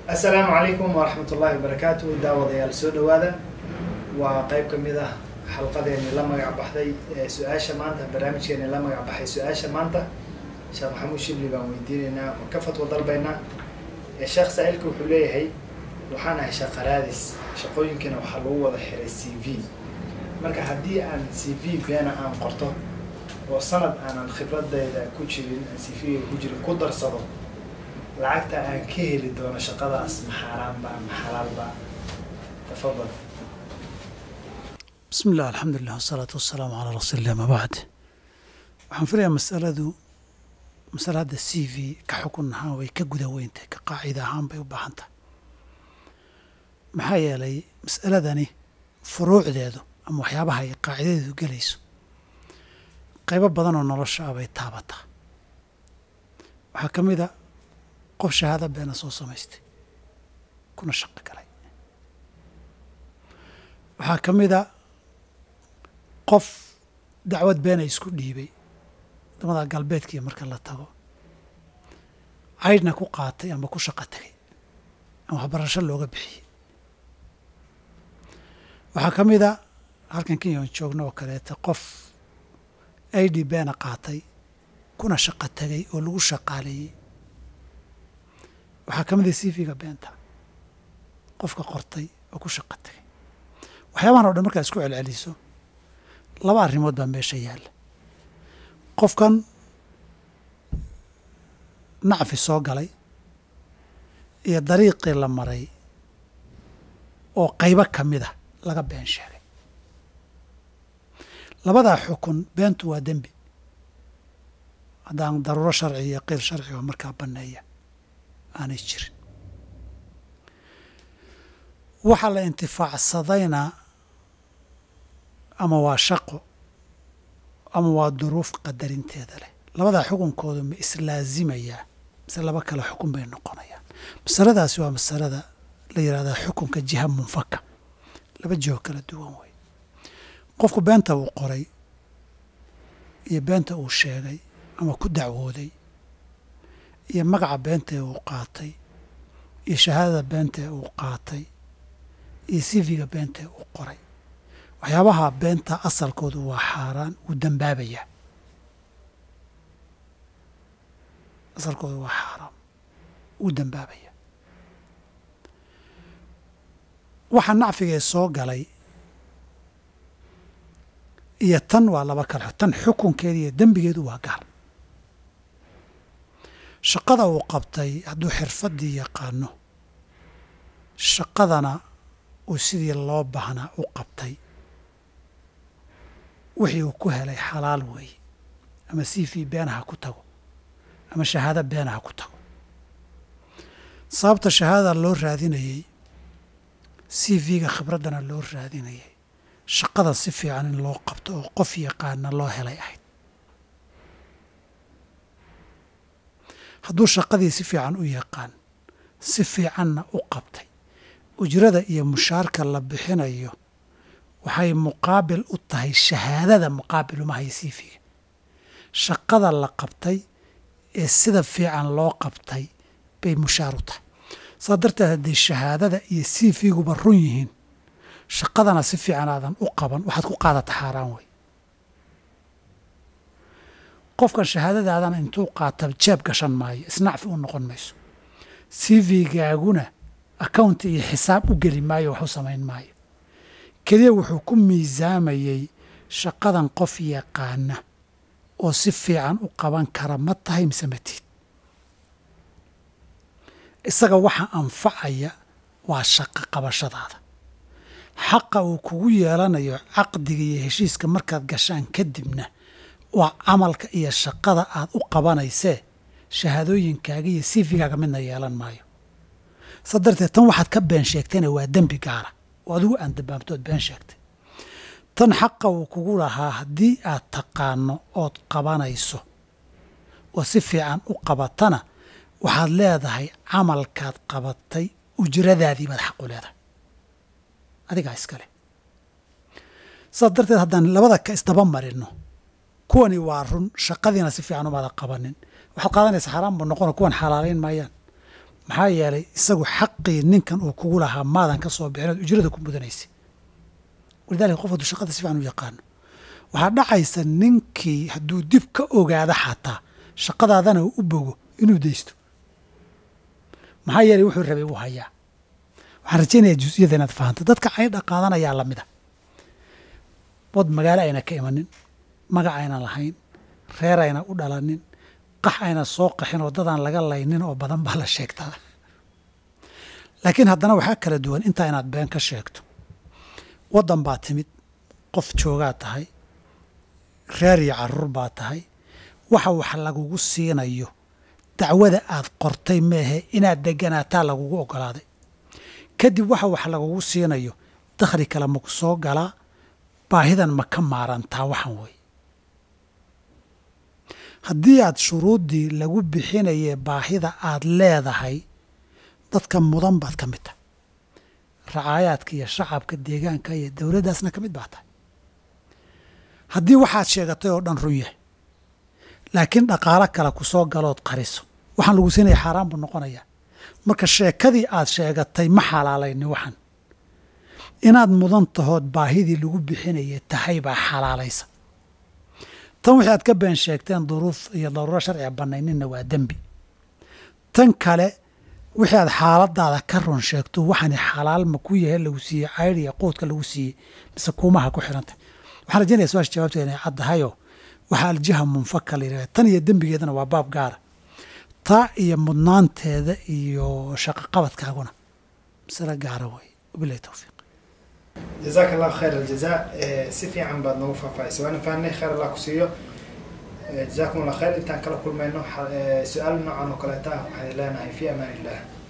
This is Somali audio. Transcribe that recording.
assalaamu calaykum waraxmat ullaahi wabarakaatu daawadayaal soo dhawaada waa qeyb ka mid ah xalqadeeni la magac baxday ee su-aasha maanta barnaamijkeeni la magac baxay su-aasha maanta sheekh maxamuud shibli baan weydiinaynaa oo ka fatwo dalbaynaa sheekh saa-ilka wuxuu leeyahay waxaan ahay shaqaraadis shaqooyinkiina waxaa lagu wada xiray c v marka haddii aan c v beena aan qorto oo sanad aanan khibradayda ku jirin aan c v-ga ku jirin ku darsado lacagta aan ka heli doono shaqadaas ma xaaraanba ma xalaalba tafadal bismi illah alxamdulilah wasalaatu wasalaamu calaa rasuulillah ma bacd waxaan filayaa masaladu masale hadda c v ka xukun ahaan way ka guda weyntahay ka qaacida ahaan bay u baahan tahay maxaa yeelay mas'aladani furuucdeedu ama waxyaabaha ay qaacidadeedu gelayso qaybo badan oo nolosha ah bay taabataa waxaa ka mid a qof shahaada beena soo samaystay kuna shaqo galay waxaa ka mid a qof dacwad beena isku dhiibay wadamada galbeedkiiyo marka la tago caydhna ku qaatay ama ku shaqo tegay ama waxbarasho looga bixiyey waxaa ka mid a halkan kenyan joogno oo kaleeta qof i d beena qaatay kuna shaqo tegay oo lagu shaqaaleeyey waxaa ka mid a cv-ga beenta qofka qortay oo ku shaqo tegay waxyaabahan o dhan markaad isku celceliso laba arrimood baa meesha yaalla qofkan nacfi soo galay iyo dariiqii la maray oo qaybo ka mid a laga been sheegay labadaa xukun beentu waa dembi haddaan daruuro sharci iyo qeyr sharci oo markaa banneeya aanay jirin waxaa la intifaacsadayna ama waa shaqo ama waa duruuf qadarinteeda leh labadaa xukunkoodu ma islaazimayaa mise laba kale xukun bay noqonayaan masaladaasi waa masalada la yidhahdaa xukunka jiha munfaka laba jiho kala duwan wey qofku beenta uu qoray iyo beenta uu sheegay ama ku dacwooday iyo magaca beentae uu qaatay iyo shahaadada beentae uu qaatay iyo sifiga beentae uu qoray waxyaabaha beenta asalkoodu waa xaaraan wuu dambaabayaa asalkoodu waa xaaraan wuu dambaabayaa waxa nacfigee soo galay iyo tan waa laba kale tan xukunkeeda iyo dembigeedu waa gaar shaqada uu qabtay hadduu xirfaddii yaqaano shaqadana uu sidii loo baahnaa u qabtay wixii uu ku helay xalaal weeye ama c v beenaha ku tago ama shahaado beenaha ku tago sababta shahaadada loo raadinayey c v-ga khibraddana loo raadinayay shaqada si fiican in loo qabto oo qof yaqaana loo helay ahayd hadduu shaqadii si fiican u yaqaan si fiicanna u qabtay ujrada iyo mushaarka la bixinayo waxay muqaabil u tahay shahaadada muqaabil uma hay siifiga shaqada la qabtay ee sida fiican loo qabtay bay mushaar u tahay saa darteed hadday shahaadada iyo siifiguba run yihiin shaqadana si fiican aadan u qaban waxaad ku qaadata xaaraan wey qofkan shahaadadaadana intuu qaata jeeb gashan maayo isnacfi u noqon mayso cv-gaaguna accounti iyo xisaab u geli maayo wax u samayn maayo keliya wuxuu ku miisaamayey shaqadan qof yaqaana oo si fiican u qaban kara ma tahay mise matiid isaga waxa anfacaya waa shaqo qabashadaada xaqa uu kugu yeelanayo caqdiga iyo heshiiska markaad gashaan kadibna waa camalka iyo shaqada aad u qabanaysee shahaadooyinkaaga iyo sifigaaga midna yeelan maayo sa darteed tan waxaad ka been sheegtayna waa dembi gaara oo adigu aan dambaabtood been sheegtay tan xaqa uu kugu lahaa haddii aad taqaano ood qabanayso oo si fiican u qabatana waxaad leedahay camalkaad qabatay ujradaadii baad xaq u leedahay adigaa iskale saas darteed haddaan labada ka isdaba marino kuwani waa run shaqadiina si fiican umaada qabanin waxaad qaadanaysa xaaraan buu noqona kuwan xalaalayn maayaan maxaa yeelay isagu xaqii ninkan uu kugu lahaa maadan ka soo bixin ood ujrada ku mudanaysa walidalika qof hadduu shaqada si fiican u yaqaano waxaa dhacaysa ninkii hadduu dib ka ogaado xataa shaqadaadana u bogo inuu daysto maxaa yeelay wuxuu rabay uu hayaa waxaan rajaynayaa jus-iyada inaad fahanto dadka caydha qaadanayaa lamid a wad magaalo ayna ka imanin magac ayna lahayn reer ayna u dhalanin qax ayna soo qaxin oo dadaan laga laynin oo badan baa la sheegtaa laakiin haddana waxaa kala duwan intaa inaad been ka sheegto waddan baa timid qof joogaa tahay reer iyo caruur baa tahay waxa wax lagugu siinayo dacwada aad qortay meehe inaad deganaataa lagugu ogolaaday kadib waxa wax lagugu siinayo dakhli kale maku soo galaa baahidan ma ka maarantaa waxan wey haddii aad shuruuddii lagu bixinaye baahida aad leedahay dadka mudan baad ka mid tahay racaayaadka iyo shacabka deegaanka iyo dowladdaasna ka mid baa tahay haddii waxaad sheegatay oo dhan run yahay laakiin dhaqaalo kale ku soo galood qariso waxaan lagu siinaya xaaraan buu noqonayaa marka sheekadii aad sheegatay ma xalaalayni waxan inaad mudan tahood baahidii lagu bixinaya tahay baa xalaalaysa tan wixii aad ka been sheegteen duruuf iyo daruuro sharciga banayninna waa dembi tan kale wixii aad xaaladaada ka run sheegto waxaani xalaal ma ku yahay lagu siiyey caydh iyo quudka lagu siiyey mise kuumaha ku xirantay waxaan rajaynaya su-aasha jawaabteeda inay caddahayoo waxaa aljiha munfaka la yidhahda tan iyo dembigeedana waa baab gaara taa iyo mudnaanteeda iyo shaqaqabadkaaguna masale gaara wey wabilahi towfiiq jazaaka allahu khayr aljaza si fiican baad noogu faahfaahisay waana fahnay khayr allah ku siiyo jazakum allah khayr intaan kala kulmayno su-aal noocan oo kaleeta waxaan leenahay fi amaan illah